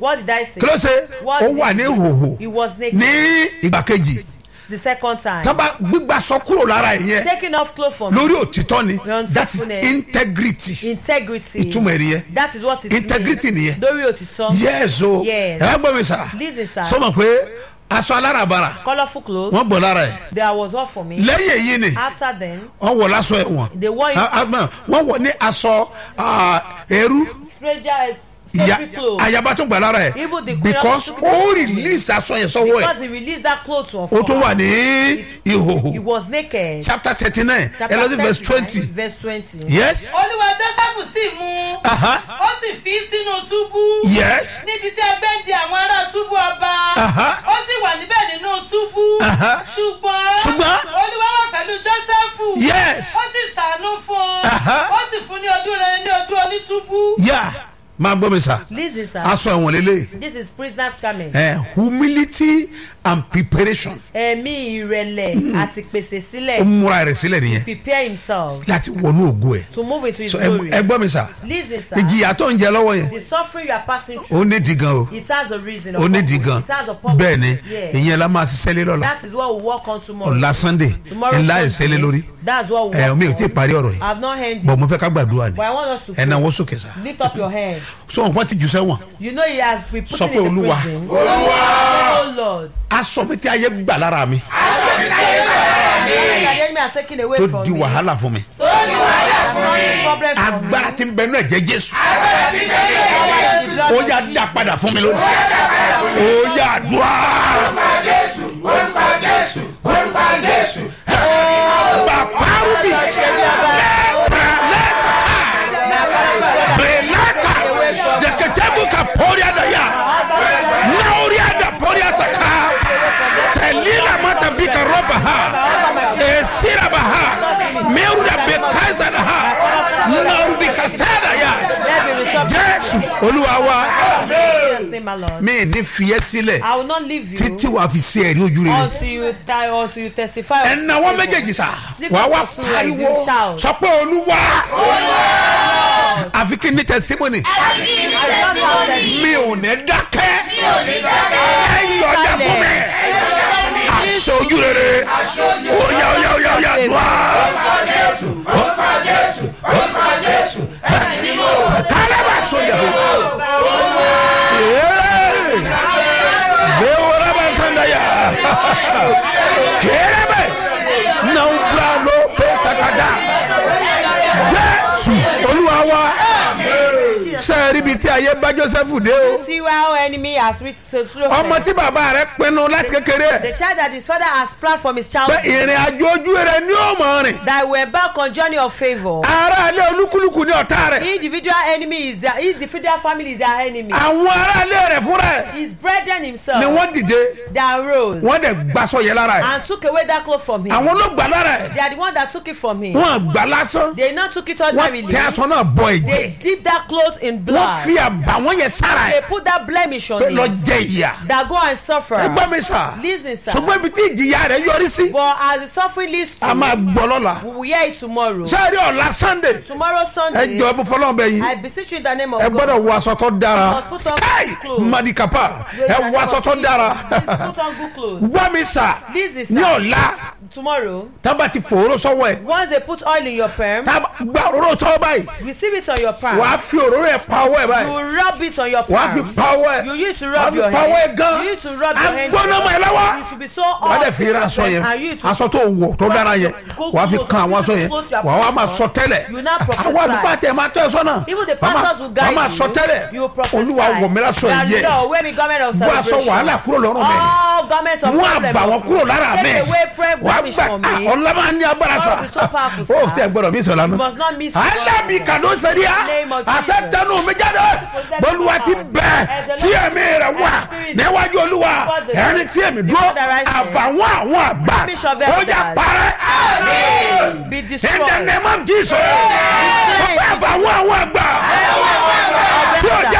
What did I say? kí ló ṣe What ó did wà he ní do? ìhòhò He was naked. ní ìgbà kejì The second time. tábà gbígbà sọ kúrò lára ẹ̀ yẹn Taking off clothes from lórí òtítọ́ ni Your that is unfaithfulness. integrity integrity. ìtumọ̀ ẹ̀rí yẹn That is what it Integrity means. nìyẹn. Lórí òtítọ́. yes o Yes. ẹ gbọ́ mi sà Listen, sir. sọmọ pé aṣọ alárabàrà Colourful clothes. wọ́n bọ̀ lára ẹ̀ There was all for me. lẹ́yìn èyí ni After then, wọ́n wọ̀ lásọ ẹ̀wọ̀n they wore it. Ah, ah, no, wọ́n wọ̀ ní aṣọ ah, ẹrú stranger ìyá safety clothes. ayaba tó gbà lára ẹ̀ Even the queen because of- ó release aṣọ yẹn sọ́wọ́ ẹ̀ Because he released that clothes to ó tó wà ní He ìhòhò was naked. chapter thirty nine Chapter ẹlọ́dún verse 39, twenty Verse twenty. yes olúwa joseph sì mú un Aha. ó sì fi sínú túbú yes níbi tí ẹgbẹ́ ń di àwọn ará túbú ọba Aha. ó sì wà níbẹ̀ nínú túbú Aha. ṣùgbọ́n Ṣùgbọ́n? olúwa wà pẹ̀lú joseph Yes. ó sì ṣàánú fún un Aha. ó sì fún ní ojú rere ní ojú onítúbú. yà máa gbọ́ mi sà Listen, sir. aṣọ ẹ̀wọ̀n lélẹ̀ This is prisoner's garment. ẹ̀ humility and preparation Ẹ̀mí ìrẹ̀lẹ̀ àti pèsè ó sílẹ̀. múra rẹ̀ sílẹ̀ nìyẹn Prepare himself láti wọnú ògo ẹ̀ to move into his so ẹ glory. ẹ gbọ́ mi sà Listen, sir. ìjìyà tó ń jẹ lọ́wọ́ yẹn The suffering you are passing through. ó ní di gan o It has a reason. a ó ní di purpose. gan It has a purpose. bẹ́ẹ̀ ni Yes. ìyẹn la máa ṣiṣẹ́ lé lọ́la That is what we work on tomorrow. ọ̀la sunday Tomorrow ńlá Sunday, ìṣẹ́lẹ̀ lórí That's what we ẹ̀ work mi ò on. tí ì parí ọ̀rọ̀ yìí I have not heard bọ̀ you. mo fẹ́ ká gbàdúrà ni But I want us to ẹ̀ náà pray. wọ́n sókè sá Lift up your hand. so wọn ti jù sẹ́wọ̀n You know he has been put Sọ pé in the Olúwa. prison. Oh Lord. aṣọ mi tí ayé gbà lára mi The enemy has taken away tó from di me. wàhálà fún mi That's not a problem for me. agbára tí ń bẹ náà jẹ́ jésù The blood ó of yà Jesus. dá padà fún mi lónìí ó yà dùá. Baparubi Bralesaka Brelaka Deketebuka Poria Daya Nauria da Poria Saka Stelila Mata Bika Roba Ha Esira Baha Meuria Bekaza Ha Naurubika Sada Ya Let me restore Jésù Olúwa wa Jesus name, my Lord. mi ní fiyẹ́ sílẹ̀ I will not leave you títí wàá fi sí ẹ̀rí ojú rere. until you die until you testify. of ẹnna wọn favor. méjèèjì sá Lift wàá up wá your two hands, pariwo you shout. sọ pé olúwa àfi kí n ní testimony I don't have that. mi ò ní dákẹ́ ẹ yọ̀dá fún mi aṣọ ojú rere oya oya oya oya dùá. kálẹ̀ bá sọ yàgò bẹ́ẹ̀ wọ́n bá sọ̀dọ̀ yà kéré bẹ́ẹ̀ náà ń bla ló pé sàkádà jésù olúwa wa sẹ́ẹ̀rì bíi tí ayé bá joseph dé o See how enemy has reached to through ọmọ tí bàbá rẹ pinnu láti kékeré The ẹ̀ child that his father has planned from his pé childhood ìrìn àjò ojú rẹ ní ọmọ rìn that will embark on journey of favor. aráalé olúkúlùkù ní ọ̀tá rẹ̀ Individual enemy is their individual family is their enemy. àwọn aráalé rẹ̀ fúnra ẹ̀ His brethren himself ni wọ́n dìde that rose wọ́n dẹ̀ gbàsọ yẹn lára ẹ̀ and took away that cloth from him. àwọn ló gbà lára ẹ̀ They are the one that took it from him. wọ́n gbà lásán They not took it wọ́n ordinarily. tẹ aṣọ náà bọ They ẹ̀jẹ̀ dip that cloth in wọ́n blood. fi àbàwọ́n yẹn sára They ẹ̀ put that blemish on pé lọ him. jẹ ìyà That go and suffer. ẹgbẹ́ mi sà Listen, sir. ṣùgbọ́n ibi tí ìjìyà rẹ̀ yọrí sí But as the suffering leads a to, máa gbọ́ lọ́la we will hear it tomorrow. sẹ́ẹ̀rì ọ̀la sunday Tomorrow ẹ Sunday, jọ ẹbí fọlọ́n bẹ yìí I beseech you in the name of ẹ God. gbọ́dọ̀ wọ aṣọ tó dára must put on káì good clothes. madikapa Praise ẹ the wọ name aṣọ of tó Jesus. dára Please put on good clothes. wá mi sà Listen, ní sir. ọ̀la Tomorrow, tábà ti fòró sọ́wọ́ ẹ̀ once they put oil in your perm, tábà gba òróró sọ́wọ́ báyìí receive it on your palm. wàá fi òróró ẹ̀ pa ọwọ́ ẹ̀ You báyìí rub it on your wàá fi palm. pa ọwọ́ ẹ̀ You used to wàá rub fi your pa ọwọ́ ẹ̀ hand. gan You used to rub your hand. agbóná mọ̀ ẹ̀ lọ́wọ́ You should be so wàá dẹ̀ hot. fi ra aṣọ yẹn And you to aṣọ tó wọ̀ tó dára yẹn wàá fi kan àwọn aṣọ yẹn wàá wá máa sọ tẹ́lẹ̀ You now prophesy. àwọn àdúgbò àti ẹ̀ máa tọ́ ẹ sọ́nà Even the Wàá máa- pastors will guide wàá máa you. sọ tẹ́lẹ̀ You will prophesy. olúwa wọ̀ mí lásọ That yẹ Lord, wear me garment of bó aṣọ celebration. wàhálà kúrò lọ́rùn mi All garments of mú problem àbàwọ́n of kúrò you. lára mi Take away prayer wàá blemish gbà from me. ọ̀la máa ní agbára sa God be so powerful, sir. ó tẹ gbọdọ̀ mi sọ̀rọ̀ You lánàá must not miss it. alábì kàdó sẹ́ríà name of Jesus. àṣẹ tẹnu mi jáde olúwa ti bẹ̀ tí ẹ̀mí rẹ̀ wà níwájú olúwa ẹni tí èmi dúró àbàwọ́n àwọn àgbà ó yà parẹ́ Be in the destroyed. name of jesus sọ pé àbàwọ́n àwọn àgbà tí ò